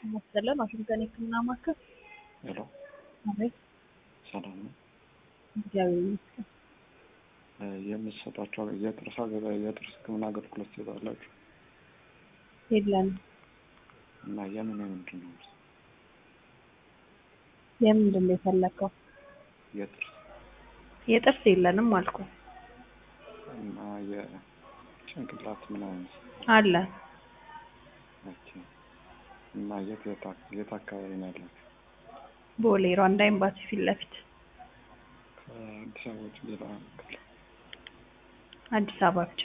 መሰለን ዋሽንግተን የህክምና ማዕከል። ሄሎ አቤት፣ ሰላም ነው። እግዚአብሔር ይመስገን። የምትሰጧቸው የጥርስ አገ- የጥርስ ህክምና አገልግሎት ትሰጣላችሁ የለንም። እና የምን የምንድን ነው? የምንድን ነው የፈለከው? የጥርስ የጥርስ የለንም አልኩ። እና የጭንቅላት ምናምን አለ ኦኬ። እና የት የት አክ- የት አካባቢ ነው ያላችሁ? ቦሌ ሯንዳ ኤምባሲ ፊት ለፊት ከአዲስ አበባ ውጭ ሌላ ክልል አዲስ አበባ ብቻ